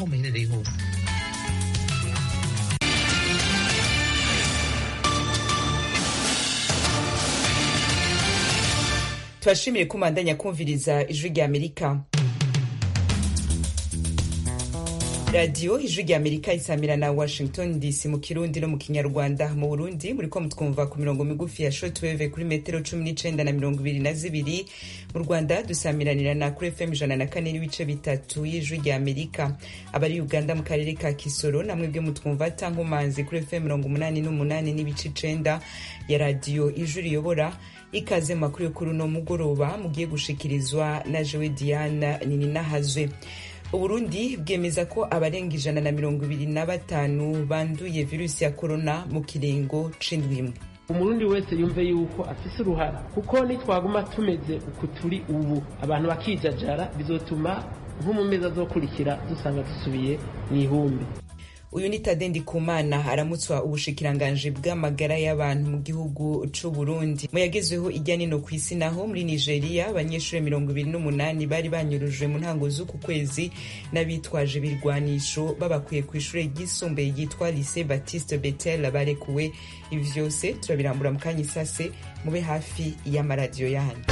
aho muherereye hose turashimiye ko umandanya kumviriza ijwi rya amerika radiyo ijwi rya amerika isamira na washington dc mu kirundi no mu kinyarwanda mu burundi muriko mutwumva ku mirongo migufi ya shortwave kuri metero cumi n'icenda na mirongo ibiri na zibiri mu rwanda dusamiranira na kuri fm ijana na kane n'ibice bitatu y'ijwi rya amerika abari uganda mu karere ka kisoro namwe bwe mutwumva tankomanzi kuri fm mirongo umunani n'umunani n'ibice icenda ya radiyo ijwi riyobora ikaze mu makuru yo kuri uno mugoroba mugiye gushikirizwa na jewe diana nininahazwe uburundi bwemeza ko abarenga ijana na mirongo ibiri na batanu banduye virusi ya korona mu kiringo c'indwi imwe umurundi wese yumve yuko afise uruhara kuko nitwaguma tumeze uku turi ubu abantu bakijajara bizotuma nko mu mezi azokurikira dusanga dusubiye mu ihumbi uyu ni tade ndikumana aramutswa ubushikiranganji bw'amagara y'abantu mu gihugu c'u burundi mu yagezweho ijya nino ku isi naho muri nigeria abanyeshuri mirongo ibiri n'umunani bari banyurujwe mu ntango z'uku kwezi n'abitwaje ibirwanisho babakuye ku ishure ryisumbuye ryitwa lycée baptiste betel barekuwe ibi vyose turabirambura mu kanya isase mube hafi y'amaradiyo yanyu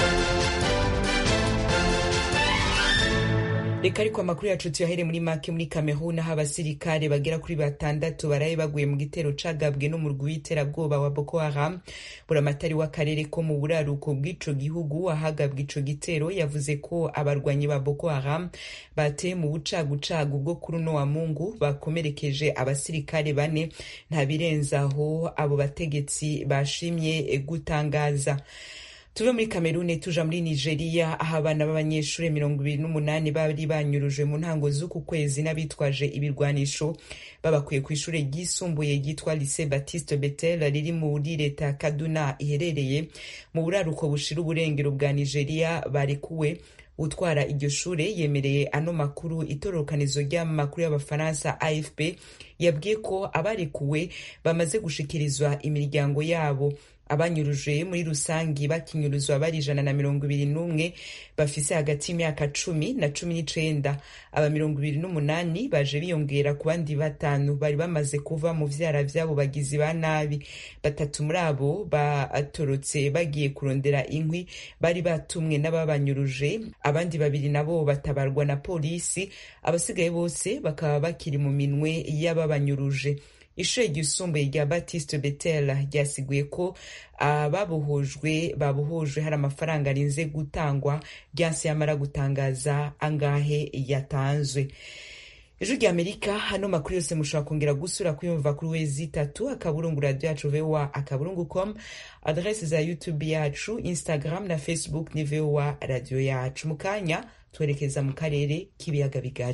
reka ariko amakuru yacu tuyahere muri make muri cameroon aho abasirikare bagera kuri batandatu baraye baguye mu gitero cagabwe n'umurwi w'iterabwoba wa boko haram buramatari w'akarere ko mu buraruko bw'ico gihugu ahagabwa ico gitero yavuze ko abarwanyi ba boko haram bateye mu bucagucagu bwo kuri uno wa mungu bakomerekeje abasirikare bane nta birenzaho abo bategetsi bashimye gutangaza tuve muri kamerune tuja muri nigeria aho abana b'abanyeshuri mirongo ibiri n'umunani bari banyurujwe mu ntango z'uku kwezi n'abitwaje ibirwanisho babakuye ku ishure ryisumbuye ryitwa lycée baptiste betel riri muri leta ya kaduna iherereye mu buraruko bushira uburengero bwa nigeria barekuwe utwara iryo shure yemereye ano makuru itororokanizo ry'amakuru y'abafaransa afp yabwiye ko abarekuwe bamaze gushikirizwa imiryango yabo abanyuruje muri rusangi bakinyuruzwa bari ijana na mirongo ibiri n'umwe bafise hagati y'imyaka cumi na cumi n'icenda aba mirongo ibiri n'umunani baje biyongera ku bandi batanu bari bamaze kuva mu vyara vy'abo bagizi ba nabi batatu muri abo batorotse bagiye kurondera inkwi bari batumwe n'ababanyuruje abandi babiri nabo batabarwa na polisi abasigaye bose bakaba bakiri mu minwe y'ababanyuruje ishure ryisumbuye rya baptiste betel ryasiguye ko ababohojwe babohojwe hari amafaranga arinze gutangwa ryanse yamara gutangaza angahe yatanzwe ejo rya amerika hano makuru yose mushobora kongera gusura kuyumva kuri wezi itatu akaburungu radio yacu voa akaburungu com adrese za youtube yacu instagram na facebook ni voa radio yacu mu kanya twerekeza mu karere k'ibiyaga bigari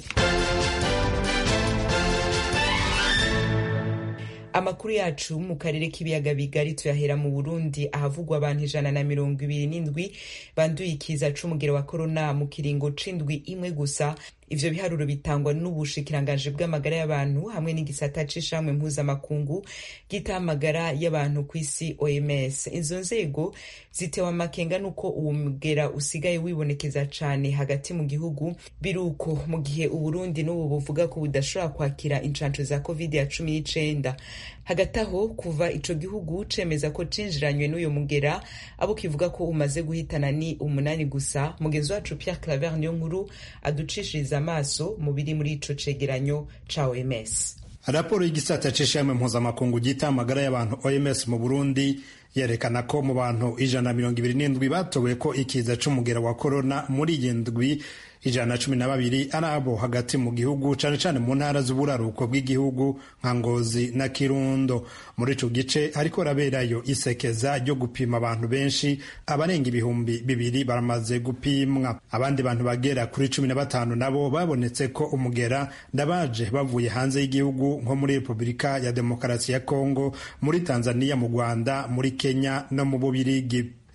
amakuru yacu mu karere k'ibiyaga bigari tuyahera mu burundi ahavugwa abantu ijana na mirongo ibiri n'indwi banduye ikiza c'umugero wa korona mu kiringo c'indwi imwe gusa ivyo biharuro bitangwa n'ubushikiranganji bw'amagara y'abantu hamwe n'igisata c'ishamwe mpuzamakungu gita amagara y'abantu ku isi oms izo nzego zitewe amakenga n'uko uwo mugera usigaye wibonekeza cane hagati mu gihugu biruko mu gihe uburundi n'ubu buvuga ko budashobora kwakira incanco za covid ya cumi n'icenda hagati aho kuva ico gihugu cemeza ko cinjiranywe n'uyo mugera abo kivuga ko umaze guhitana ni umunani gusa mugenzi wacu pierre claver niyo nkuru aducishiriza amaso mu biri muri ico cegeranyo ca oms raporo y'igisata c'ishami mpuzamakungu gita amagara y'abantu oms mu burundi yerekana ko mu bantu ijana na mirongo ibiri n'indwi batowe ko ikiza c'umugera wa korona muri iyi ndwi ijana na cumi na babiri ari abo hagati mu gihugu cane cane mu ntara z'uburaruko bw'igihugu nka ngozi na kirundo muri ico gice hariko raberayo isekeza ryo gupima abantu benshi abarenga ibihumbi bibiri baramaze gupimwa abandi bantu bagera kuri cumi na batanu nabo babonetse ko umugera ndabaje bavuye hanze y'igihugu nko muri repubulika ya demokarasi ya kongo muri tanzania mu rwanda muri kenya no mu bubirigi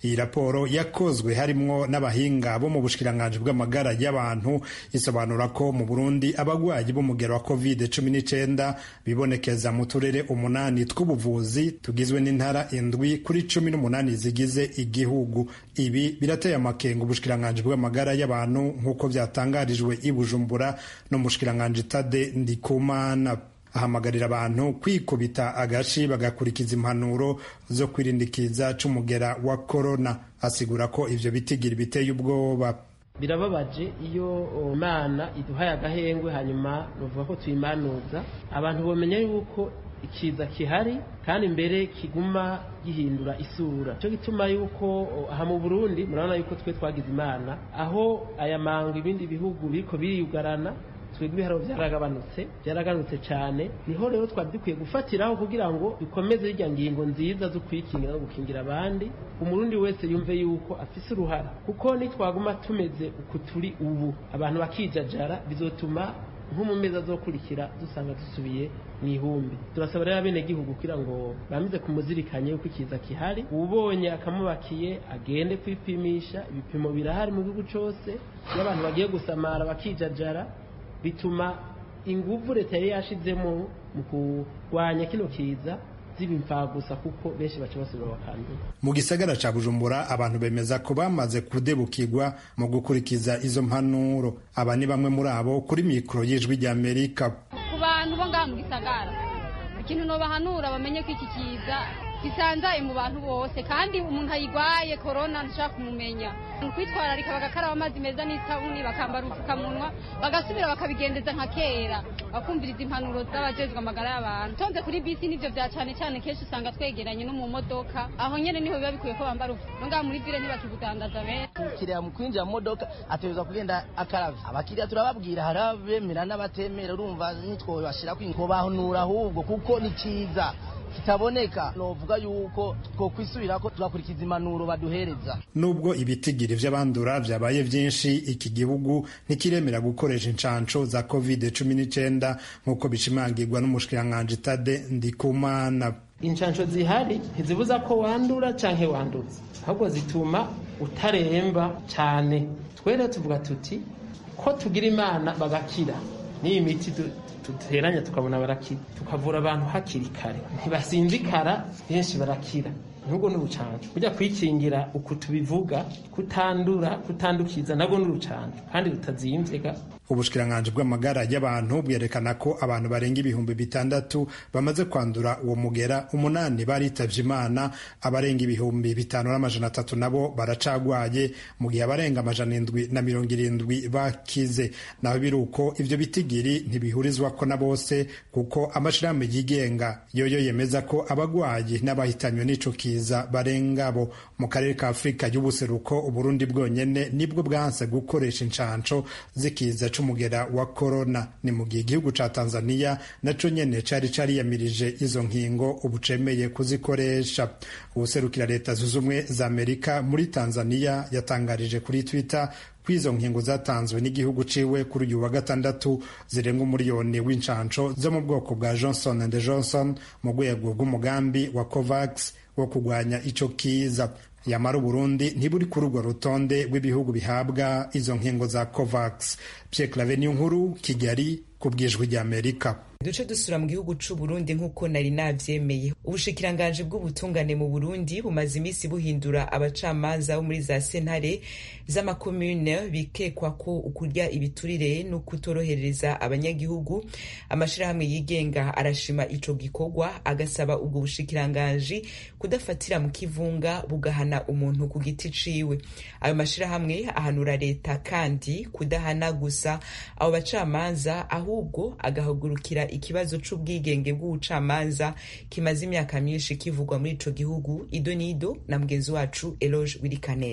iyi raporo yakozwe harimwo n'abahinga bo mu bushikiranganji bw'amagara y'abantu isobanura ko mu burundi abagwayi b'umugero wa covid cumi n'icenda bibonekeza mu turere umunani tw'ubuvuzi tugizwe n'intara indwi kuri cumi n'umunani zigize igihugu ibi birateye amakenga ubushikiranganji bw'amagara y'abantu nk'uko byatangarijwe i bujumbura no mu bushikiranganji tade ndikumana ahamagarira abantu kwikubita agashi bagakurikiza impanuro zo kwirindikiza c'umugera wa korona asigura ko ivyo bitigiri biteye ubwoba birababaje iyo imana iduhaye agahengwe hanyuma bavuga ko tuyimanuza abantu bamenya yuko ikiza kihari kandi mbere kiguma gihindura isura cyo gituma yuko aha mu Burundi murabona yuko twe twagize imana aho aya manga ibindi bihugu biriko biriyugarana twebwe ibiharo byaragabanutse byaragabanutse cyane niho rero twari dukwiye gufatiraho kugira ngo dukomeze irya ngingo nziza zo kwikingira no gukingira abandi umurundi wese yumve yuko afise uruhara kuko nitwaguma tumeze uku turi ubu abantu bakijajara bizotuma nko mu mezi azokurikira dusanga dusubiye mu ihumbi turasaba rero abenegihugu kugira ngo bamize kumuzirikanye yuko ikiza kihari ubonye akamubakiye agende kwipimisha ibipimo birahari mu gihugu cyose iyo abantu bagiye gusamara bakijajara bituma ingufu leta yari yashizemo mu kurwanya kino kiza ziba imfagusa kuko benshi baca basubira bakandura mu gisagara ca bujumbura abantu bemeza ko bamaze kudebukirwa mu gukurikiza izo mpanuro aba ni bamwe muri abo kuri mikoro y'ijwi ry'amerika ku bantu bo ngaha mu gisagara ikintu nobahanura bamenye ko iki kiza gisanzaye mu bantu bose kandi umuntu ayigwaye korona ntushaka kumumenya kwitwararika bagakaraba amazi meza n'isabuni bakambara ubupfukamunwa bagasubira bakabigendeza nka kera bakumviriza impanuro z'abajejwe amagara y'abantu tonze kuri bisi nivyo vya cane cane kenshi usanga twegeranye no mu modoka aho nyene niho biba bikwiye ko bambara ubu ngaha muri vile ntibakibudandaza benshi umukiriya mu kwinjira mu modoka ategerezwa kugenda akaravye abakiriya turababwira hari abemera n'abatemera urumva nitwowe bashirako inkobahanura ahubwo kuko ni ciza kitaboneka novuga yuko twokwisubirako tugakurikiza impanuro baduhereza nubwo ibitigiri vy'abandura vyabaye vyinshi iki gihugu ntikiremera gukoresha incanco za covid cumi n'icenda nk'uko bishimangirwa n'umushikiranganji tade ndikumana inshansho zihari ntizibuza ko wandura canke wanduza ahubwo zituma utaremba cyane twere tuvuga tuti ko tugira imana bagakira n'iyi miti duteranya tukabona barakira tukavura abantu hakiri kare ntibasinzikara benshi barakira nubwo n'urucanco kujya kwikingira uku tubivuga kutandura kutandukiza nabwo n'urucanco kandi rutazimvye ubushikiranganji bw'amagara y'abantu bwerekana ko abantu barenga ibihumbi bitandatu bamaze kwandura uwo mugera umunani baritavye imana abarenga ibihumbi bitanu n'amajana atatu nabo baracagwaye mu gihe abarenga amajana indwi na mirongo irindwi bakize naho biri uko ivyo bitigiri ntibihurizwako na bose kuko amashirahamwe yigenga yoyo yemeza ko abagwayi n'abahitanywe n'ico kiza barenga bo mu karere ka afurika y'ubuseruko uburundi bwonyene nibwo bwanse gukoresha incanco zikiza c'umugera wa korona ni mu gihe igihugu ca tanzania naco nyene cari cariyamirije izo nkingo ubu cemeye kuzikoresha uwuserukira leta zunze ubumwe za amerika muri tanzania yatangarije kuri twitter ko izo nkingo zatanzwe n'igihugu ciwe kuri uyu wa gatandatu zirenga umuriyoni w'incanco zo mu bwoko bwa johnson and johnson mu rwego rw'umugambi wa covax wo kurwanya ico kiza yamara uburundi ntiburi kuri urwo rutonde rw'ibihugu bihabwa izo nkingo za covax pierre clave niyo nkuru kigali ku bwijwi ry'amerika duce dusura mu gihugu c'u Burundi nk'uko nari navyemeye ubushikiranganji bw'ubutungane mu Burundi bumaze imisi buhindura abacamanza bo muri za sentare z'amakomune bikekwa ko ukurya ibiturire no kutorohereza abanyagihugu amashirahamwe yigenga arashima ico gikorwa agasaba ubwo bushikiranganji kudafatira mu kivunga bugahana umuntu ku giti ciwe ayo mashirahamwe ahanura leta kandi kudahana gusa abo bacamanza ahubwo agahagurukira ikibazo c'ubwigenge bw'ubucamanza kimaze imyaka myinshi kivugwa muri ico gihugu ido nido na mugenzi wacu Eloge Wirikaneza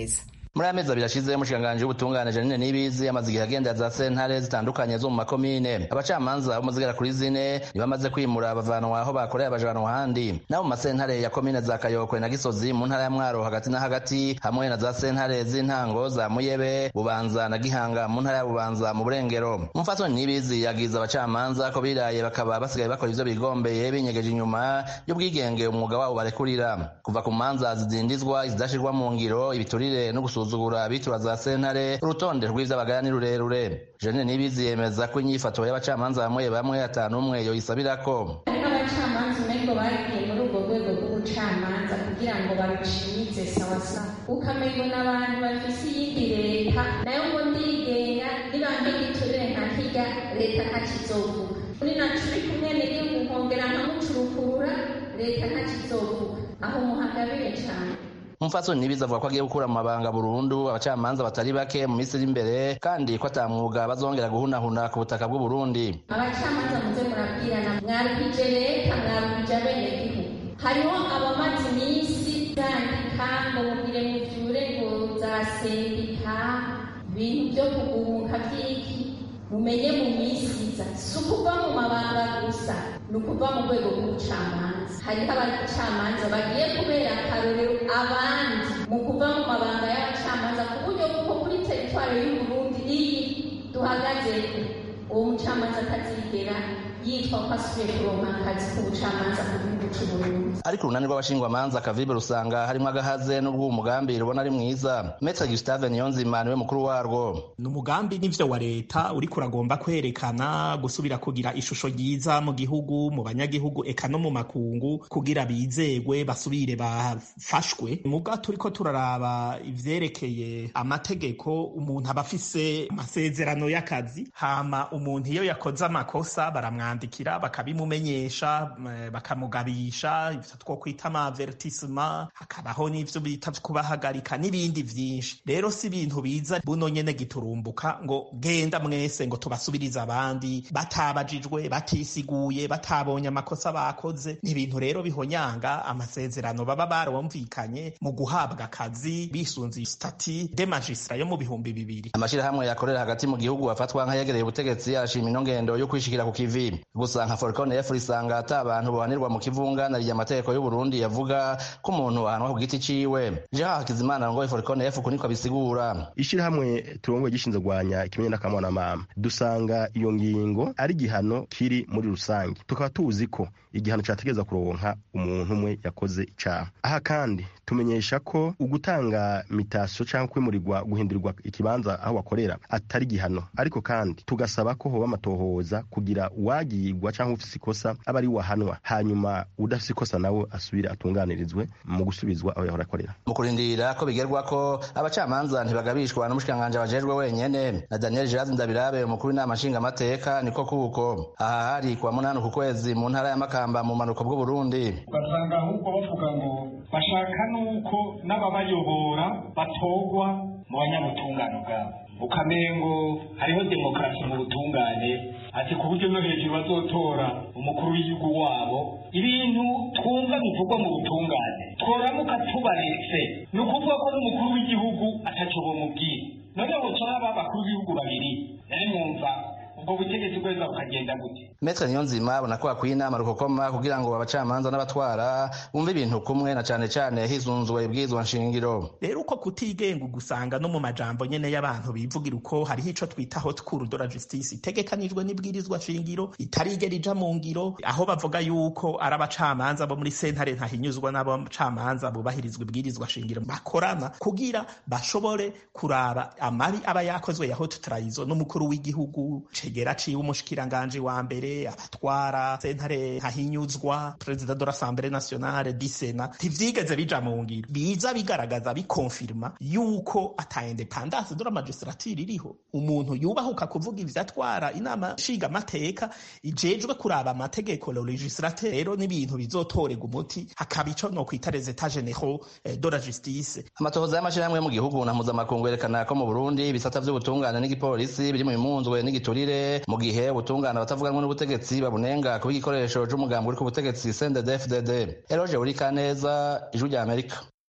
muri aya mezi abiri ashize umushikiranganji w'ubutungane janine nibizi amaze igihe agendera za sentare zitandukanye zo mu makomine abacamanza bo mu zigera kuri zine ntibamaze kwimura bavanwa aho bakoreye abajanwa ahandi nabo mu masentare ya komine za kayokwe na gisozi mu ntara ya mwaro hagati na hagati hamwe na za sentare z'intango za muyebe bubanza na gihanga mu ntara ya bubanza mu burengero umupfasoni nibizi yagize abacamanza ko biraye bakaba basigaye bakora ivyo bigombeye binyegeje inyuma y'ubwigenge umwuga wabo barekurira kuva ku manza zidindizwa izidashirwa mu ngiro ibiturire no gusuzugura abitura za sentare urutonde rw'ivy'abagaya ni rurerure janine nibizi yemeza ko inyifato y'abacamanza bamwe bamwe atanumwe yoyisabirako hariho abacamanza umengo bagiye muri ubwo rwego rw'ubucamanza kugira ngo barucimitse sawasawa ukamengo n'abantu bafise iyindi leta nayo ngo ndigenga nibange giturire nka kirya leta ntakizovuga uri naco uri kumwe n'igihugu nkongera nkamucurukurura leta ntakizovuga aho muhagabire cane umupfasoni nibizi avuga ko agiye gukura mu mabanga burundu abacamanza batari bake mu minsi iri imbere kandi ko ata mwuga bazongera guhunahuna ku butaka bw'uburundi abacamanza muze murabwirana mwarukije leta mwarukije abenegihugu hariho abamaze iminsi zandika ngo mugire muvyure ngo za sendika ibintu vyo kugumuka vy'iki mumenye mu minsi iza si ukuva mu mabanga gusa ni ukuva mu rwego rw'ubucamanza hariho abacamanza bagiye kubera akarorero abandi mu kuva mu mabanga y'abacamanza ku buryo bw'uko kuri teritwari y'uburundi iyi duhagazeko uwo mucamanza atazigera yitwa ko asubiye kuronka akazi k'ubucamanza mu gihugu c'uburundi ariko urunani rw'abashingwamanza kavibe rusanga harimo agahaze n'ubwo uwo mugambi rubona ari mwiza metre gustave niyonzima niwe mukuru warwo ni umugambi n'ivyo wa leta uriko uragomba kwerekana gusubira kugira ishusho ryiza mu gihugu mu banyagihugu eka no mu makungu kugira bizegwe basubire bafashwe muga turiko turaraba ivyerekeye amategeko umuntu aba afise amasezerano y'akazi hama umuntu iyo yakoze amakosa baramwandikira bakabimumenyesha eh, bakamugabisha ivyo two kwita amavertisema hakabaho n'ivyo bita kubahagarika n'ibindi vyinshi rero si ibintu biza buno nyene giturumbuka ngo genda mwese ngo tubasubirize abandi batabajijwe batisiguye batabonye amakosa bakoze ni ibintu rero bihonyanga amasezerano baba barumvikanye mu guhabwa akazi bisunze stati de magistra yo mu bihumbi bibiri amashirahamwe yakorera hagati mu gihugu afatwa nk'ayegereye ubutegetsi arashima ino ngendo yo kwishikira ku kivi gusa nka forcon f risanga ata abantu bohanirwa mu kivunga nariye amategeko y'uburundi yavuga ko umuntu ahanwa ku giti ciwe jean hakizimana ngo forcon f kuniko abisigura ishirahamwe turongoye gishinzwe kurwanya ikimenye n'akamwana mama dusanga iyo ngingo ari igihano kiri muri rusange tukaba tuzi ko igihano categeza kuronka umuntu umwe yakoze icaha aha kandi tumenyesha ko ugutanga mitasiyo cyangwa kwimurirwa guhindurirwa ikibanza aho bakorera atari igihano ariko kandi tugasaba ko hoba amatohoza kugira uwagirwa cyangwa ufise ikosa aba ari wahanwa hanyuma udafise ikosa nawe asubire atunganirizwe mu gusubizwa aho yahora akorera mu kurindira ko bigerwa ko abacamanza ntibagabishwa n'umushikiranganji abajejwe wenyene na daniel jirazi ndabirabe umukuru w'inama nshingamateka niko kuko aha hari kuwa munani ku kwezi mu ntara ya makamba mu manuko bw'uburundi ugasanga ahubwo bavuga ngo bashaka nuko n'ababayobora batorwa mu banyabutungane bwabo ukamengo hariho demokarasi mu butungane ati ku buryo no hejuru bazotora umukuru w'igihugu wabo ibintu twumva bivugwa mu butungane tworamuka tubaretse ni ukuvuga ko n'umukuru w'igihugu ataco bomubwira none bucaba abakuru b'ibihugu babiri nari mwumva ubwo butegetsi bweza bukagenda gute metre niyonzima abona ko hakwiye inama rukokoma kugira ngo abacamanza n'abatwara bumve ibintu kumwe na cane cane hizunzwe ibwirizwa nshingiro rero uko kutigenga ugusanga no mu majambo nyene y'abantu bivugira uko hariho ico twita haute cour de la justice itegekanijwe n'ibwirizwa nshingiro itarigera ija mu ngiro aho bavuga yuko ari abacamanza bo muri sentare ntahinyuzwa n'abacamanza bubahirizwa ibwirizwa nshingiro bakorana kugira bashobore kuraba amabi aba yakozwe ya haute trahison n'umukuru w'igihugu cegera ciwe umushikiranganje wa mbere abatwara sentare ntahinyuzwa perezida de l'assemblée nationale di sena ntivyigeze bija mu ngiro biza bigaragaza bikonfirma yuko ata independance de la magistrature iriho umuntu yubahuka kuvuga ivyo atwara inama nshinga amateka ijejwe kuraba amategeko le legislateur rero n'ibintu bizotorega umuti hakaba ico no kwita les états généraux eh, de la justice amatohoza y'amashirahamwe mu gihugu na mpuzamakungu yerekana ko mu burundi ibisata vy'ubutungane n'igipolisi biri mu bimunzwe n'igiturire mu gihe ubutungane abatavuganwe n'ubutegetsi babunenga kuba igikoresho c'umugambi uri ku butegetsi cndd fdd eroge uri kaneza ijwi rya amerika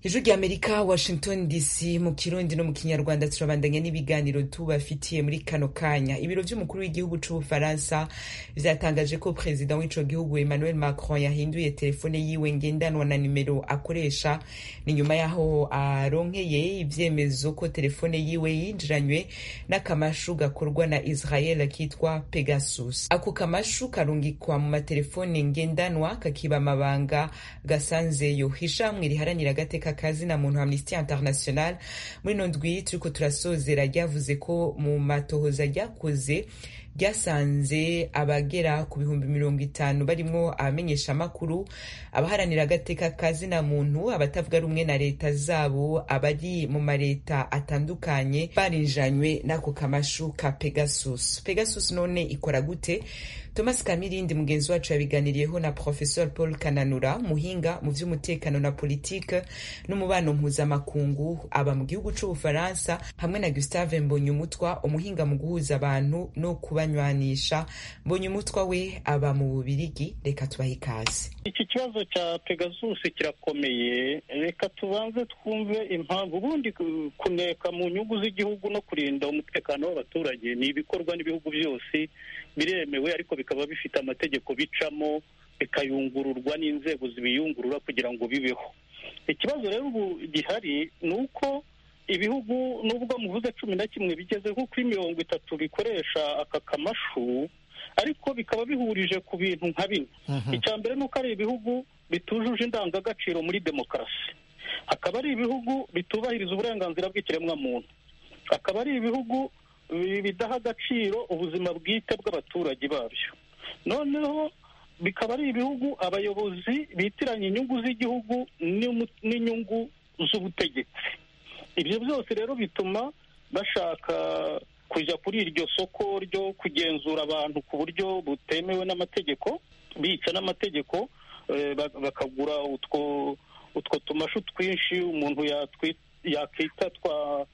ijwi rya amerika washington dc mu kirundi no mu kinyarwanda turabandanya n'ibiganiro tubafitiye muri kano kanya ibiro vy'umukuru w'igihugu c'ubufaransa vyatangaje ko perezida w'ico gihugu emmanuel macron yahinduye telefone yiwe ngendanwa na nimero akoresha ni nyuma yaho aronkeye ivyemezo ko telefone yiwe yinjiranywe n'akamashu gakorwa na israel kitwa pegasus ako kamashu karungikwa mu matelefone ngendanwa kakiba amabanga gasanzeyo hishamwe riharanira agateka kazi na muntu Amnesty International muri no ndwi turiko turasozera ryavuze ko mu matohoza ryakoze ryasanze abagera ku bihumbi mirongo itanu barimwo abamenyesha amakuru abaharanira agateka kazi na muntu abatavuga rumwe na leta zabo abari mu mareta atandukanye barinjanywe n'ako kamashu ka Pegasus Pegasus none ikora gute Thomas Kamirindi mugenzi wacu yabiganiriyeho na Professor Paul Kananura muhinga mu vy'umutekano na politike n'umubano mpuzamakungu aba mu gihugu c'Ubufaransa hamwe na Gustave Mbonyumutwa umuhinga mu guhuza abantu no kubanywanisha Mbonyumutwa we aba mu Bubirigi reka tubahe ikaze iki kibazo cya Pegasus kirakomeye reka tubanze twumve impamvu ubundi kuneka mu nyungu z'igihugu no kurinda umutekano w'abaturage ni ibikorwa n'ibihugu byose biremewe ariko bikaba bifite amategeko bicamo bikayungururwa n'inzego zibiyungurura kugira ngo bibeho ikibazo rero ubu gihari ni uko ibihugu nubwo muvuze cumi na kimwe bigeze nko kuri mirongo itatu bikoresha aka kamashu ariko bikaba bihurije ku bintu nka bine icya mbere ni uko ari ibihugu bitujuje indangagaciro muri demokarasi akaba ari ibihugu bitubahiriza uburenganzira bw'ikiremwamuntu akaba ari ibihugu bidaha agaciro ubuzima bwite bw'abaturage babyo noneho bikaba ari ibihugu abayobozi bitiranya inyungu z'igihugu n'inyungu z'ubutegetsi ibyo byose rero bituma bashaka kujya kuri iryo soko ryo kugenzura abantu ku buryo butemewe n'amategeko bica n'amategeko bakagura utwo utwo tumashu twinshi umuntu yakita twa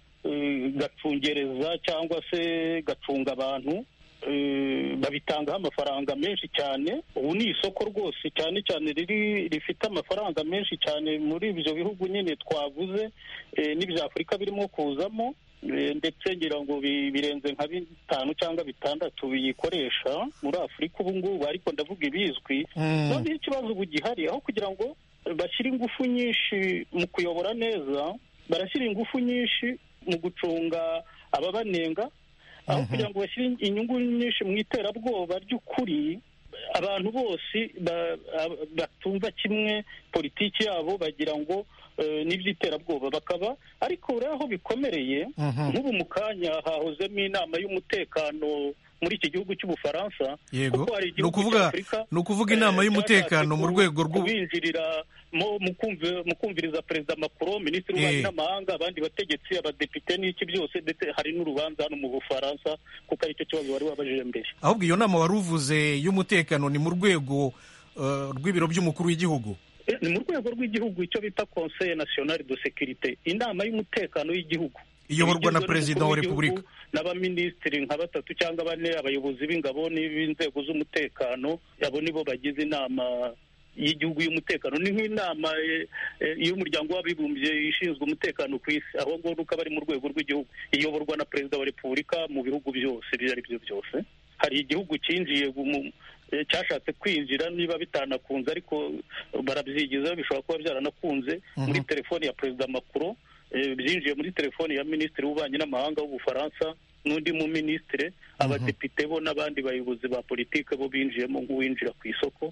gacungereza cyangwa se gacunga abantu babitangaho amafaranga menshi cyane ubu ni isoko rwose cyane cyane riri rifite amafaranga menshi cyane muri ibyo bihugu nyine twavuze n'ibya afurika birimo kuzamo ndetse ngira ngo birenze nka bitanu cyangwa bitandatu biyikoresha muri afurika ubu ngubu ariko ndavuga ibizwi noneho ikibazo ubu gihari aho kugira ngo bashyire ingufu nyinshi mu kuyobora neza barashyira ingufu nyinshi mu gucunga ababanenga aho kugira ngo bashyire inyungu nyinshi mu iterabwoba ry'ukuri abantu bose batumva kimwe politiki yabo bagira ngo n'iby'iterabwoba bakaba ariko rero aho bikomereye nk'ubu mu kanya hahozemo inama y'umutekano muri iki gihugu cy'ubufaransa yego ni ukuvuga ni ukuvuga inama y'umutekano mu rwego rwo kubinjirira mu kumviriza perezida macron minisitiri w'ububanyi n'amahanga abandi bategetsi abadepite n'iki byose ndetse hari n'urubanza hano mu bufaransa kuko aricyo kibazo wari wabajije mbere ahubwo iyo nama wari uvuze y'umutekano ni mu rwego rw'ibiro by'umukuru w'igihugu ni mu rwego rw'igihugu icyo bita conseil national de sécurité inama y'umutekano w'igihugu iyoborwa na perezida wa repubulika n'abaminisitiri nka batatu cyangwa bane abayobozi b'ingabo n'inzego z'umutekano abo nibo bagize inama y'igihugu y'umutekano ni nk'inama y'umuryango w'abibumbye ishinzwe umutekano ku isi aho ngaho nuko aba ari mu rwego rw'igihugu iyoborwa na perezida wa repubulika mu bihugu byose ibyo ari byo byose hari igihugu cyinjiye cyashatse kwinjira niba bitanakunze ariko barabyigiza bishobora kuba byaranakunze muri telefoni ya perezida macron byinjiye muri telefoni ya minisitiri w'ububanyi n'amahanga w'ubufaransa n'undi mu minisitiri abadepite bo n'abandi bayobozi ba politiki bo binjiyemo nk'uwinjira ku isoko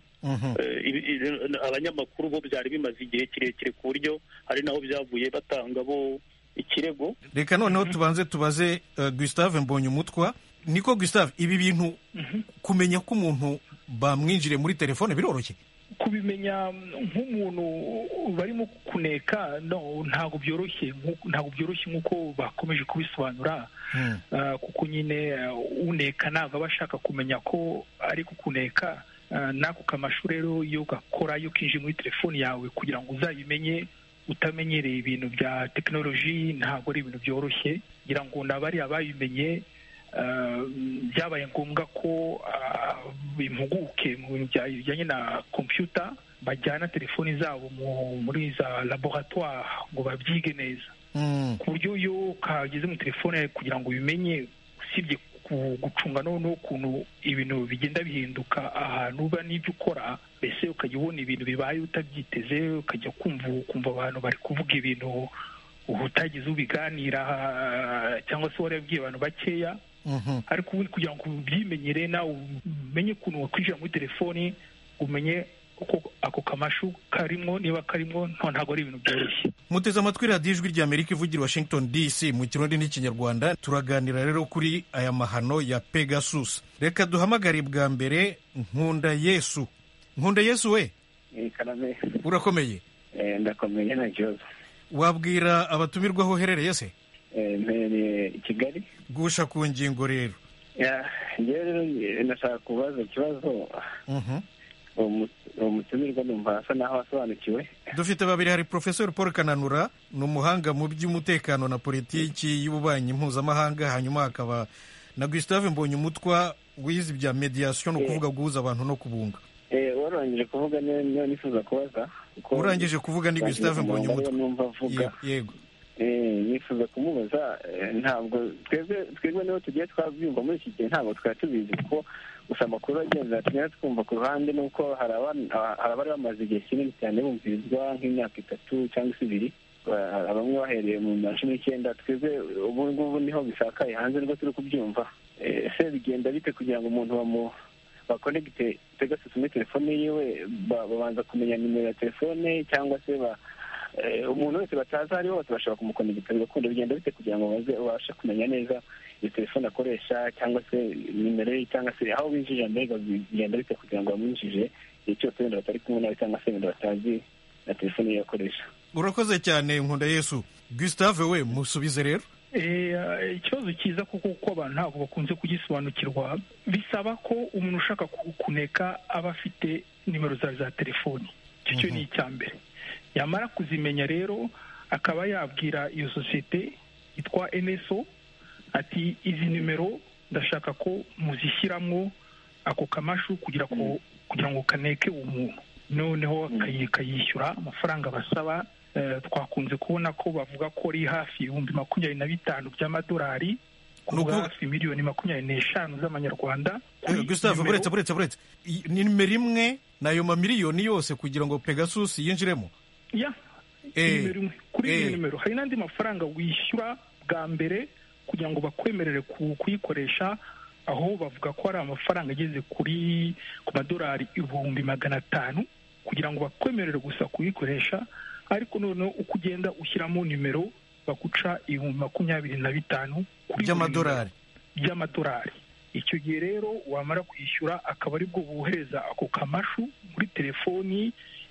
abanyamakuru bo byari bimaze igihe kirekire ku buryo hari naho byavuye batanga bo ikirego reka noneho tubanze tubaze gustave mbonye umutwa niko gustave ibi bintu kumenya ko umuntu bamwinjire muri telefone biroroshye kubimenya nk'umuntu barimo kuneka no ntabwo byoroshye ntabwo byoroshye nk'uko bakomeje kubisobanura kuko nyine uneka ntabwo aba ashaka kumenya ko ari kukuneka n'ako kamashu rero iyo gakora iyo kinjiye muri telefoni yawe kugira ngo uzabimenye utamenyereye ibintu bya tekinoloji ntabwo ari ibintu byoroshye kugira ngo nabariya babimenye byabaye ngombwa ko impuguke mu bintu bijyanye na kompiyuta bajyana telefoni zabo muri za laboratoire ngo babyige neza ku buryo iyo kageze muri telefone kugira ngo ubimenye usibye gucunga n'ukuntu ibintu bigenda bihinduka ahantu uba n'ibyo ukora mbese ukajya ubona ibintu bibaye utabyiteze ukajya kumva ukumva abantu bari kuvuga ibintu utagize ubiganira cyangwa se warabwiye abantu bakeya ariko ubundi kugira ngo ubyimenyere nawe umenye ukuntu wakwinjira muri telefoni umenye uko ako kamashu karimo niba karimo ntabwo ari ibintu byoroshye muteze amatwi radiyo ijwi ry'amerika ivugira washington dc mu kirundi n'ikinyarwanda turaganira rero kuri aya mahano ya pegasus reka duhamagare bwa mbere nkunda yesu nkunda yesu we urakomeye ndakomeye nta kibazo wabwira abatumirwa aho uherereye se mpereye i kigali gusha ku ngingo rero ngewe rero ndashaka kubaza ikibazo uwo mutumirwa numva asa naho asobanukiwe dufite babiri hari porofesori paul kananura ni umuhanga mu by'umutekano na politiki y'ububanyi mpuzamahanga hanyuma hakaba na gustave mbonyumutwa wize ibya mediyasiyo ni ukuvuga guhuza abantu no kubunga warangije kuvuga niyo nifuza kubaza urangije kuvuga ni gustave mbonyumutwa numva avuga yego nifuza kumubaza ntabwo twebwe twebwe niho tugiye twabyumva muri iki gihe ntabwo twari tubizi kuko gusa amakuru agenda tugenda twumva ku ruhande ni uko hari abari bamaze igihe kinini cyane bumvirizwa nk'imyaka itatu cyangwa se ibiri bamwe bahereye mu ma cumi n'icyenda twebwe ubu ngubu niho bisakaye hanze nibwo turi kubyumva ese bigenda bite kugira ngo umuntu bamu bakonegite pegasus muri telefone yiwe babanza kumenya nimero ya telefone cyangwa se umuntu wese batazi ari bose bashobora kumukonegita bigakunda bigenda bite kugira ngo baze babashe kumenya neza iyo telefone akoresha cyangwa se nimero ye cyangwa se aho binjije mbega bigenda bite kugira ngo bamwinjije igihe cyose wenda batari kumwe nawe cyangwa se wenda batazi na telefone ye akoresha urakoze cyane nkunda yesu gustave we musubize rero ikibazo cyiza kuko kuko abantu ntabwo bakunze kugisobanukirwa bisaba ko umuntu ushaka kuneka aba afite nimero zawe za telefoni icyo cyo ni icya mbere yamara kuzimenya rero akaba yabwira iyo sosiyete yitwa eneso ati izi nimero ndashaka ko muzishyiramo ako kamashu kugira ngo kugira ngo kaneke umuntu noneho kayishyura amafaranga basaba twakunze kubona ko bavuga ko ari hafi ibihumbi makumyabiri na bitanu by'amadolari kuvuga hafi miliyoni makumyabiri n'eshanu z'amanyarwanda gustave buretse buretse buretse nimero imwe n'ayo mamiliyoni yose kugira ngo pegasus yinjiremo ya nimero imwe kuri iyo nimero hari n'andi mafaranga wishyura bwa mbere kugira ngo bakwemerere kuyikoresha aho bavuga ko hari amafaranga ageze kuri ku madolari ibihumbi magana atanu kugira ngo bakwemerere gusa kuyikoresha ariko noneho uko ugenda ushyiramo nimero baguca ibihumbi makumyabiri na bitanu by'amadolari by'amadolari icyo gihe rero wamara kwishyura akaba aribwo bohereza ako kamashu muri telefoni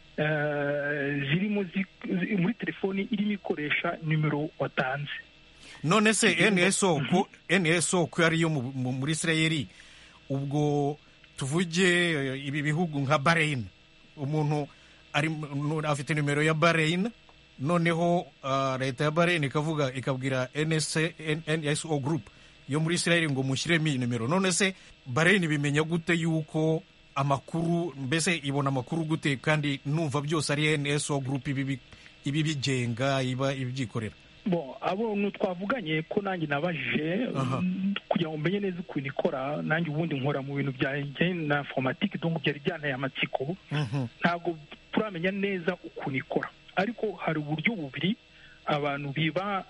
zirimo muri telefoni irimo ikoresha nimero watanze none se nso ko nso ko ariyo muri isirayeli ubwo tuvuge ibi bihugu nka bahrain umuntu afite nimero ya bahrain noneho leta ya bahrain ikavuga ikabwira nso group yo muri isirayeli ngo mushyiremo iyi nimero none se bahrain bimenya gute yuko amakuru mbese ibona amakuru gute kandi numva byose ari nso group ibi bigenga iba ibyikorera bo abo twavuganye ko nanjye nabajije kugira ngo mbenye neza ukuntu ikora nanjye ubundi nkora mu bintu byanjye na informatike donc byari byanteye amatsiko ntabwo turamenya neza ukuntu ikora ariko hari uburyo bubiri abantu biba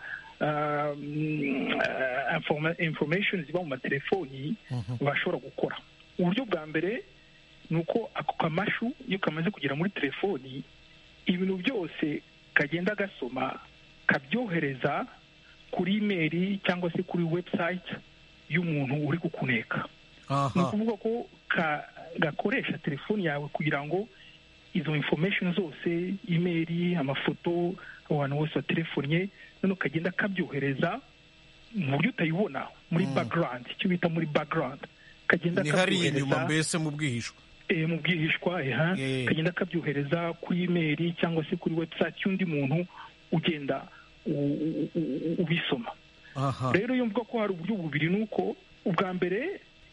information ziba mu matelefoni bashobora gukora uburyo bwa mbere ni uko ako kamashu iyo kamaze kugera muri telefoni ibintu byose kagenda gasoma kabyohereza kuri imeri cyangwa se kuri website y'umuntu uri kukuneka ni ukuvuga ko gakoresha telefoni yawe kugira ngo izo information zose imeri amafoto abantu bose batelefonye noneho kagenda kabyohereza mu buryo utayibona muri background icyo bita muri background kagenda ni hariya inyuma mbese mu bwihisho mu bwihishwa kagenda kabyohereza kuri imeri cyangwa se kuri website y'undi muntu ugenda ubisoma rero iyo mvuga ko hari uburyo bubiri ni uko ubwa mbere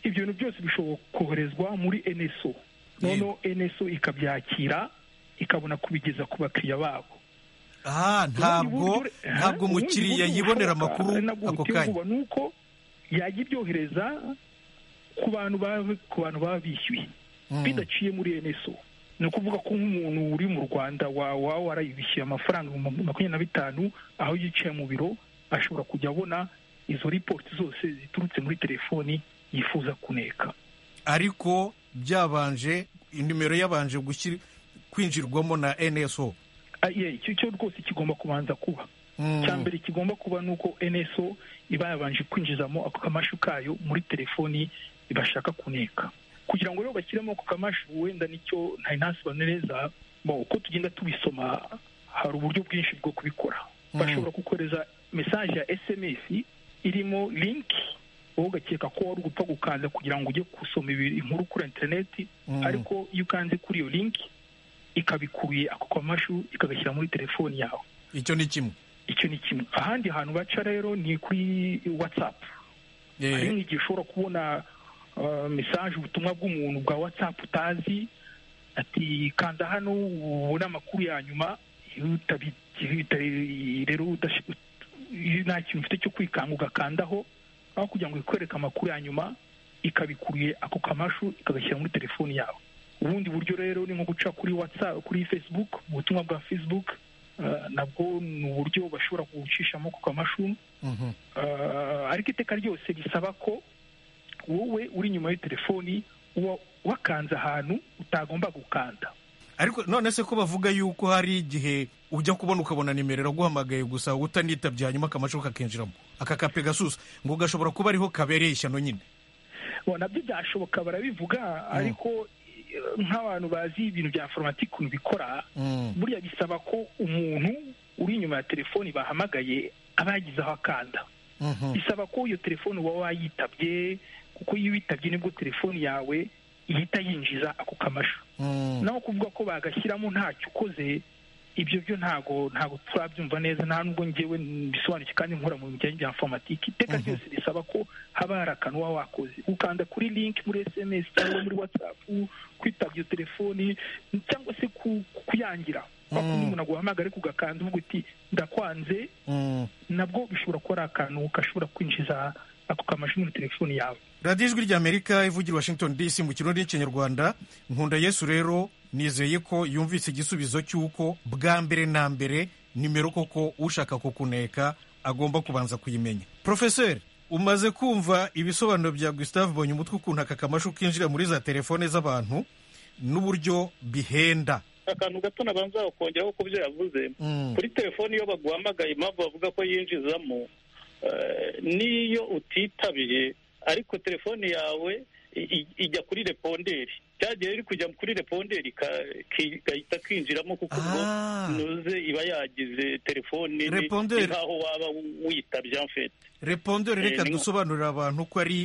ibyo bintu byose bishobora koherezwa muri nso noneho nso ikabyakira ikabona kubigeza ku bakiriya babo aha ntabwo ntabwo umukiriya yibonera amakuru ako kanya ni uko yajya ibyohereza ku bantu ku bantu baba bishyuye bidaciye muri nso ni ukuvuga ko nk'umuntu uri mu rwanda waba warayibishyuye amafaranga ibihumbi makumyabiri na bitanu aho yicaye mu biro ashobora kujya abona izo ripoti zose ziturutse muri telefoni yifuza kuneka ariko byabanje nimero yabanje kwinjirwamo na nso icyo cyo rwose kigomba kubanza kuba cya mbere kigomba kuba ni uko nso iba yabanje kwinjizamo ako kamashu kayo muri telefoni bashaka kuneka kugira ngo rero bashyiremo ako kamashu wenda nicyo ntari ntasobanure neza uko tugenda tubisoma hari uburyo bwinshi bwo kubikora bashobora kukohereza mesaje ya sms irimo linki wowe ugakeka ko wari gupfa gukanda kugira ngo ujye gusoma inkuru kuri interineti ariko iyo ukanze kuri iyo linki ikabikuruye ako kamashu ikagashyira muri telefoni yawe icyo ni kimwe icyo ni kimwe ahandi hantu baca rero ni kuri watsapu hari nk'igihe ushobora kubona mesaje ubutumwa bw'umuntu bwa watsapu utazi ati kanda hano ubone amakuru ya nyuma rero nta kintu ufite cyo kwikanga ugakandaho aho kugira ngo ikwereke amakuru ya nyuma ikabikuruye ako kamashu ikagashyira muri telefoni yawe ubundi buryo rero ni nko guca kuri watsapu kuri facebook ubutumwa bwa facebook nabwo ni uburyo bashobora kuwucishamo ku kamashu ariko iteka ryose risaba ko wowe uri inyuma ya telefoni uba wakanze ahantu utagomba gukanda ariko none se ko bavuga yuko hari igihe ujya kubona ukabona nimero iraguhamagaye gusa utanitabye hanyuma akamashu kakinjiramo aka kape gasusa ngo gashobora kuba ariho kabereye ishyano nyine nabyo byashoboka barabivuga ariko nk'abantu bazi ibintu bya informatike ukuntu bikora buriya bisaba ko umuntu uri inyuma ya telefoni bahamagaye aba yagize aho akanda bisaba ko iyo telefoni uba wayitabye kuko iyo witabye nibwo telefoni yawe ihita yinjiza ako kamashu naho kuvuga ko bagashyiramo ntacyo ukoze ibyo byo ntago ntago turabyumva neza nta nubwo ngewe bisobanukiwe kandi nkora mu bijyanye bya informatike iteka ryose risaba ko haba hari akantu uba wakoze ukanda kuri link muri sms cyangwa muri whatsapp kwitabya iyo telefoni cyangwa se kuyangira kuko umuntu aguhamagara ariko ugakanda uvuga uti ndakwanze nabwo bishobora kuba ari akantu gashobora kwinjiza ako kamashu muri telefoni yawe radiyo ijwi ry'amerika ivugira washington dc mu kirundi n'ikinyarwanda nkunda yesu rero nizeye ko yumvise igisubizo cy'uko bwa mbere na mbere nimero koko ushaka kukuneka agomba kubanza kuyimenya porofeseri umaze kumva ibisobanuro bya gustave bonye umutwe ukuntu aka kamashu kinjira muri za telefone z'abantu n'uburyo bihenda akantu gato nabanza kongeraho ku byo yavuze kuri telefoni iyo baguhamagaye impamvu bavuga ko yinjizamo n'iyo utitabiye ariko telefoni yawe ijya kuri reponderi cyagiye iri kujya kuri reponderi igahita kinjiramo kuko ubwo nuze iba yagize telefoni ni nk'aho waba witabye amfete reponderi reka dusobanurira abantu ko ari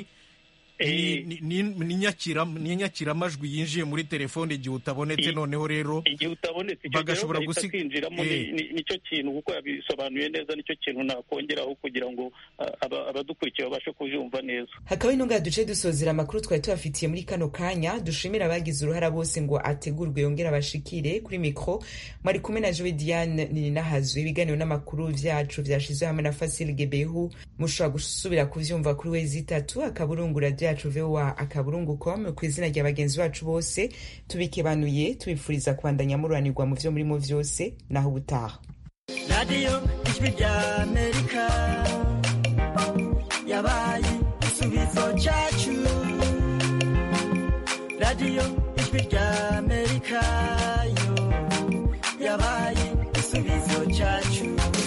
ni inyakiramajwi yinjiye muri telefone igihe utabonetse noneho rero igihe utabonetse bagashobora kwinjiramo nicyo kintu kuko yabisobanuye neza nicyo kintu nakongeraho kugira ngo abadukurikiye babashe kubyumva neza hakaba intunga duce dusozera amakuru twari tubafitiye muri kano kanya dushimira abagize uruhara bose ngo ategurwe yongere abashikire kuri mikoro mwari kumwe na jowe diane ninahazwe ibiganiro n'amakuru byacu byashyizwe hamwe na fasile gebehu mushobora gusubira kubyumva kuri wezi itatu akaburungu radiyo yacu vowa akaburungu com ku izina rya bagenzi bacu bose tubikebanuye tubifuriza kubandanya mururanirwa mu byo murimo byose naho ubutaha radiyo ijwi rya amerika yabaye igisubizo cyacu radiyo ijwi rya amerika yo yabaye igisubizo cyacu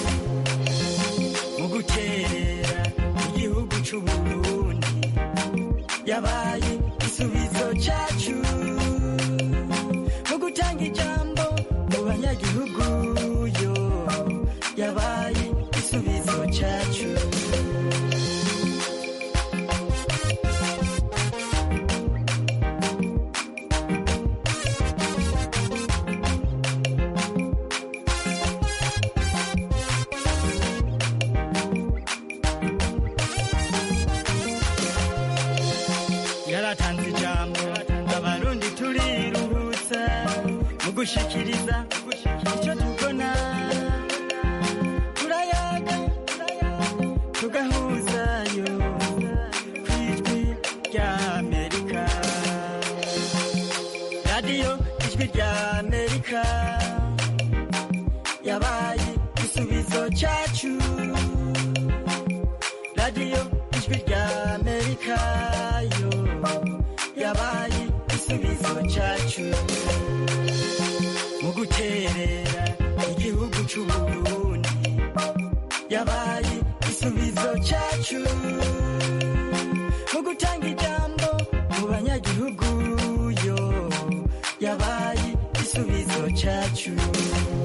mu guterera igihugu cy'uburundi yabaye igisubizo cyacu mu gutanga ijambo mu banyagihugu yo yabaye igisubizo cyacu gushikiriza icyo tubona turayaga tugahuzayo ku ijwi rya amerika radiyo ijwi rya amerika yabaye igisubizo cyacu radiyo ijwi rya amerika yo yabaye igisubizo cyacu mu guterera igihugu cy'u Burundi yabaye igisubizo cyacu mu gutanga ijambo mu banyagihugu yo yabaye igisubizo cyacu